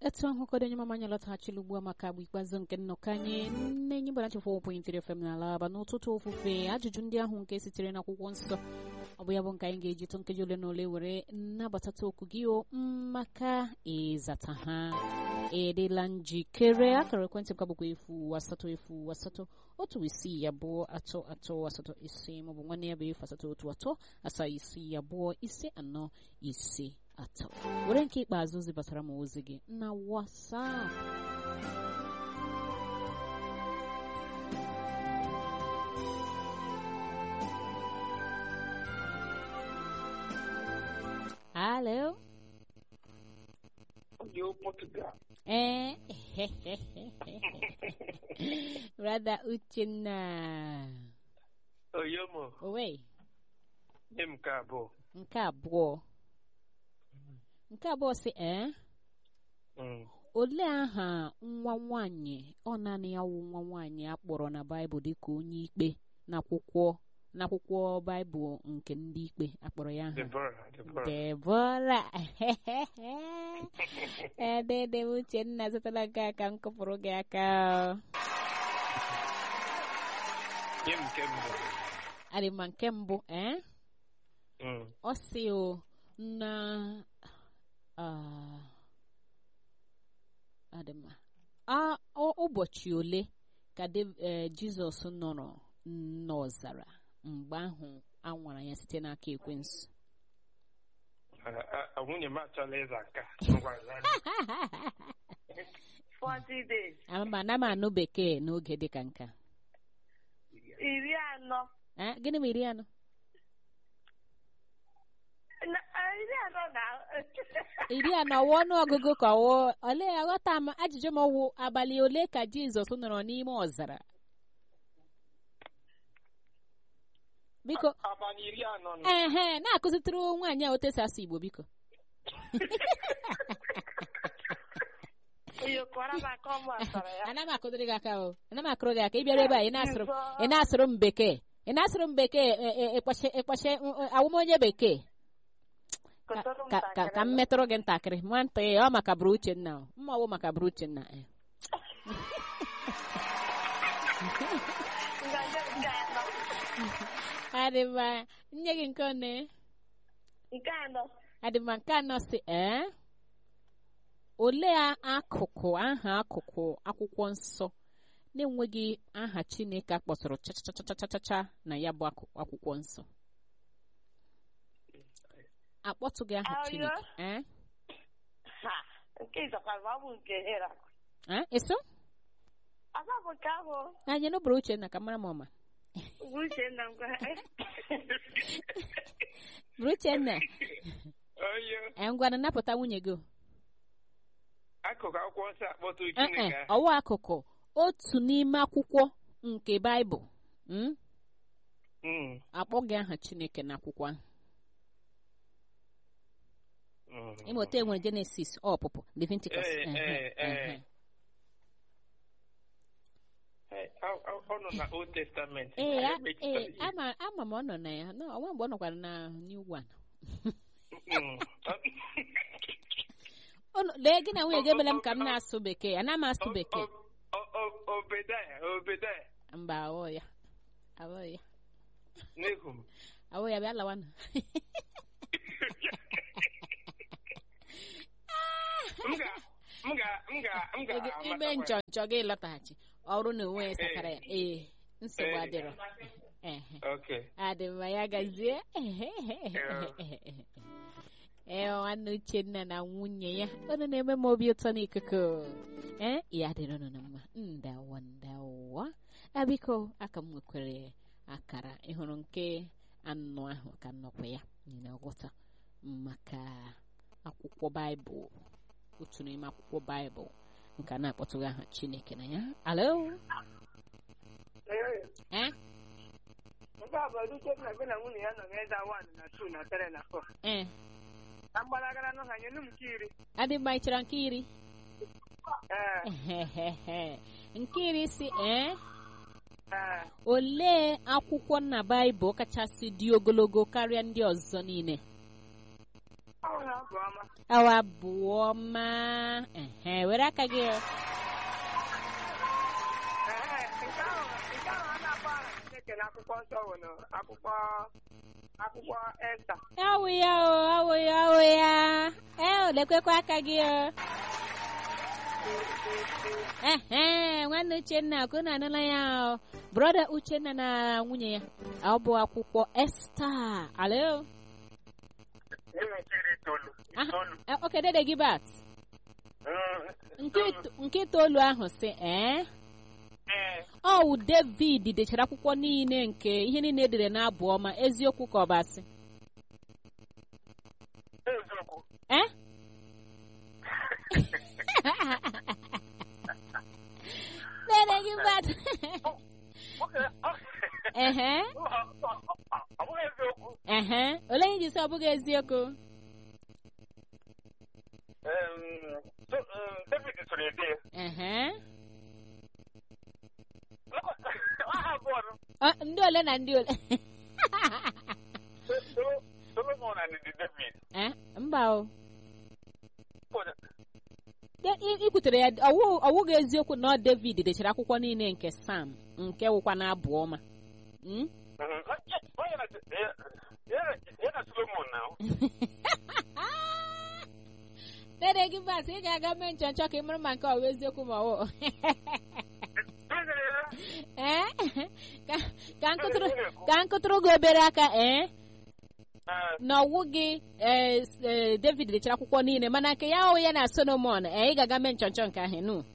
etu ahụ kọdo onye mama anyị lọtaghachila ugbu a maka agba ikpeazụ nke nnọkọ anyị nne enyi gbara chefụ point fm n'ala aba n'ụtụtụ ofufe ajụjụ ndị ahụ nke sitere n'akwụkwọ nsọ ọ bụ ya bụ nke anyị ga-eji tụ nkeji ole na ole were nnabatata okwu gị o maka ịzata ha edela njikere akara ekwentị m ka bụkwa efu asatọ efu asatọ otu isii abụọ atọ atọ asatọ ise maọbụ nwanne ya bụ efu asatọ otu atọ asaa isii abụọ ise anọ ise atọ were nke ikpeazụ zibatara m ozi gị na WhatsApp Hello. Yo, Portugal. Eh. Brother Uchenna. Oyomo, Owe, nye m nke abụọ. nke abụọ. Nke abụọ si eh? Mm. Olee aha nwa nwanyị ọ naanị ya wụ nwa nwanyị a kpọrọ na Baịbụl dịka onye ikpe n'akwụkwọ n'akwụkwọ Baịbụl nke ndị ikpe akpọrọ ya aha Deborah, Deborah. Debora edede Uchenna zụtara gị aka m kụpụrụ gị aka Nye m nke mbụ. adị ma nke mbụ eh? Mm. ọ sị o na ah, adị mma. A- ọ- ụbọchị ole ka Dev- eh, Jizọs nọrọ n'ọzara mgbe ahụ a nwara ya site n'aka ekwensu A- a- a- Nwunye m achọla ịza nka. Ngwa za. 40 days. ama na m anụ bekee n'oge dịka nke a. iri anọ Eh, gịnị ma iri anọ Na- ah, iri anọ na iri anọ wụ ọnụ ọgụgụ ka wụ ole aghọta m ajụjụ m wụ abalị ole ka Jizọs nọrọ n'ime ọzara biko Abalị iri anọ na ehe na-akụzitụrụ nwaanyị a otu esi asụ Igbo biko oyokwara maka ọmụ asara ya ana m akụdịrị gị aka o ana m akụrụ gị aka ị bịara ebe a ị na-asụrụ ị na-asụrụ m bekee ị na-asụrụ m bekee e- e- ịkpọchi ịkpọchi awụm onye bekee Ka- Kụtụrụ m ka ka ka m ntakịrị. metụrụ gị ntakịrị nwantị ọ maka bụrụ Uchenna o. mma ọwụ maka bụrụ Uchenna eh. Ngaji nke anọ adị mma nye gị nke one nke anọ adị mma nke anọ si ee olee akụkụ aha akụkụ akwụkwọ nsọ na-enweghị aha Chineke a kpọtụrụ chachachachachacha na ya bụ akụ- akwụkwọ nsọ akpọtụghị aha Ayo. Chineke ee ha nke ịzakwara ma ọ bụ nke hera ee eso ọzọ bụ nke ahụ anyị n'ụbụrụ Uchenna ka mara m ọma bụ Uchenna ngwa bụrụ Uchenna Oyo. ee ngwana napụta nwunye gị o. Akụkụ akwụkwọ nsọ akpọtụ Ee, Chineke ee, ahụ. ọwa akụkụ otu n'ime akwụkwọ nke Baịbụl mm, Mm. akpọghị aha Chineke n'akwụkwọ ahụ Mm. ịmụta enwere Genesis ọpụpụ Leviticus Ee, ehe, ee, ee. ehe. Hey, ọ- ọ- Ọ nọ na Old Testament. ee Anyị a- ekpechitara ee, ya. ama ama m ọ nọ na ya no ọnwa mgbe ọ nọkwara na New One Mm. Ọ nọ- lee gị na nwunye gị emela m ka m na-asụ bekee ana m asụ O- bekee o- o- o- Obedaya, Obedaya. mba awọ ya awọ ya Nehum. awọ ya bịa lawanụ M ga- m ga- m ga- m ga- Ị- ime amatakwa ya. nchọ nchọ gị lọtaghachi ọrụ na onwe ya satara ya ee nsogbu Ee. adịrọ ehe Okay. adị mma ya gazie ee nwanne Uchenna na nwunye ya unu na-eme m obi ụtọ n'ikuku ee ya dịrị unu na mma ndawa ndawa abiko aka m nwekwere akara ịhụrụ nke anọ ahụ ka nnọkwa ya na ọghọta maka akwụkwọ baịbụl otu n'ime akwụkwọ baịbụl nke a na-akpọtụghị aha Chineke na ya alo ee nke a bụ Uchenna gị na nwunye ya nọ n'ịza 1 na 2 na 3 na 4 ee na mgbalagara nụ ha nye nụ m nke iri adị mma ị chọrọ nke iri ee Ehehehe. nke iri si ee ee olee akwụkwọ na baịbụl kachasị dị ogologo karịa ndị ọzọ niile Ọ na abụ ọma. awa abụọ ma ehe were aka gị Ee, nke ahụ nke ahụ a na-akpọ aha Chineke n'akwụkwọ nsọ bụ na akwụkwọ akwụkwọ Esta. awụ ya o awụ ya awụ ya ee lekwekwa aka gị o ehe nwanne uchenna ka unu anụla ya o brọda uchenna na nwunye ya ọ bụ akwụkwọ esta alo Enwechiri itoolu. Aha, Itoolu. eh, oke dede gị bat Mm, nke ito- nke itoolu ahụ si ee Ee, ọ wụ david dechara akwụkwọ niile nke ihe niile edere n'abụ ọma eziokwu ka ọ bụ asị eziokwu. eh dede gị bat Oke, ọ ehe ọ- ọ- ọ- ọ bụghị eziokwu. ehe olee ihe ji sị ọ bụghị eziokwu Em, so, em, David soro ede. ehe Aha abụọ nụ. Ọ, ndị ole na ndị ole So- so- Solomon and the David. eh mba o Ụfọdụ- De- ị ị kwutere ya ọwụ- ọwụghị eziokwu na ọ david dechara akwụkwọ niile nke sam nke wụkwa na abụ ọma Mm? Mhm. Onye na- ya- ya- ya na Solomon now. dede gị bat ị ga-aga mee nchọnchọ ka ị mara ma nke ọ bụ eziokwu ma ọ wụ ee ka ka nkụtụrụ ka nkụtụrụ gị obere aka ee Eh, na ọwụ gị ee s- ee, david dechara akwụkwọ niile mana nke ya ọwụ ya na solomon ee ị ga-aga mee nchọnchọ nke ahụ nu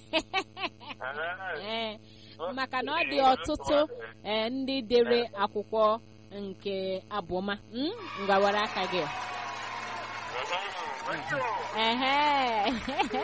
eh. ee maka na ọ dị ọtụtụ ee ndị dere akwụkwọ nke abụọma Mm, ngawara aka gị ehe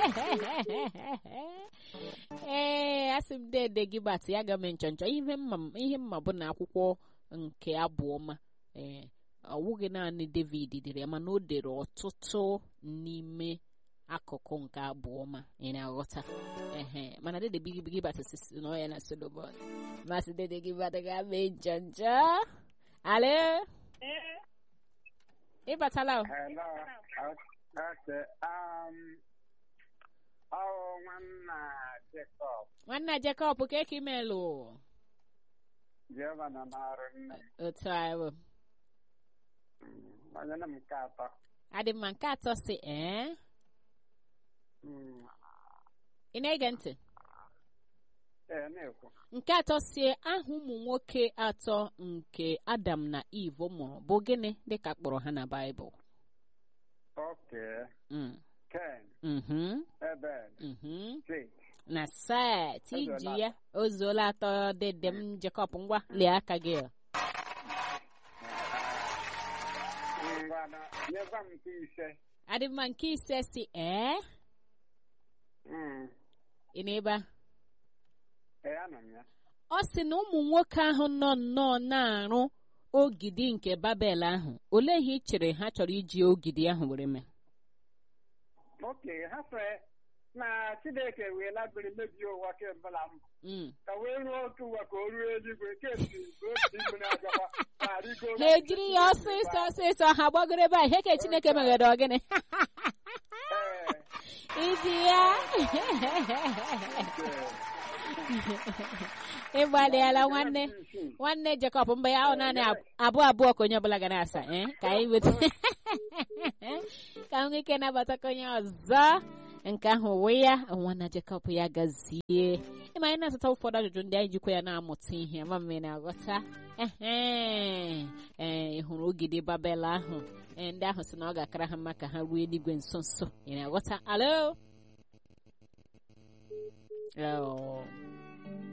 ee asị m dede gị bat ya ga mee nchọnchọ ihe mma ihe mma bụ na akwụkwọ nke abụọma ee ọwụghị naanị david dere ya mana o dere ọtụtụ n'ime akụkụ nke abụọma ị na-aghọta ehe mana dede bigi bigi bat sisi na ọ ya na solomon masị dede gị bat ga mee nchọnchọ ale ịbatala o Hello. Okay. Um. Oh, nwanna Jacob. nwanna jacob ka eke imelụ Jehova nọ n'ọrụ nne. otu a bụ Mm, Onye na m nke atọ. adị mma nke atọ si ee Mm, ị na-ege ntị Ee, na-ekwu. nke atọ si aha ụmụ nwoke atọ nke adam na eve mụrụ bụ gịnị dịka kpọrọ ha na baịbụl Okay. Mm, Ken, mhm, Ebed, mhm. Jake. na set O iji zuola ya o zuola atọ dede m jekọp ngwa lie aka gị Ngwana, nyekwa m nke ise. adị mma nke ise si ee Mm, ị na-ebe a Ee, anọ m ya. ọ sị na ụmụ nwoke ahụ nọ nnọọ na-arụ ogidi nke babel ahụ olee ihe ị chere ha chọrọ iji ogidi ahụ were mee Okay, ha sị na Chineke wee labiri mebie ụwa kemgbe na mbụ. Mm. Ka wee ruo otu ụwa ka o ruo eluigwe kemgbe otu mmiri agakwa ma rigo ha ejiri ya ọsịsọ ọsịsọ ha gbagoro ebe a ihe ka chineke meghere ọgịnị Ee. iji ya ịgbalịala nwanne nwanne Jacob mgbe ya ahụ naanị ab- abụọ abụọ ka onye ọbụla ga na-asa eh? ka anyị weta ka m nwee ike nabatakwa onye ọzọ nke ahụ uwe ya nwanna Jacob ya gazie ịma anyị na-asụta ụfọdụ ajụjụ ndị anyị jikwa ya na-amụta ihe ma mme na-aghọta ehe ee ị hụrụ ogidi babel ahụ ee ndị ahụ sị na ọ ga-akara ha mma ka ha ruo eluigwe nso nso ị na-aghọta alo Oh.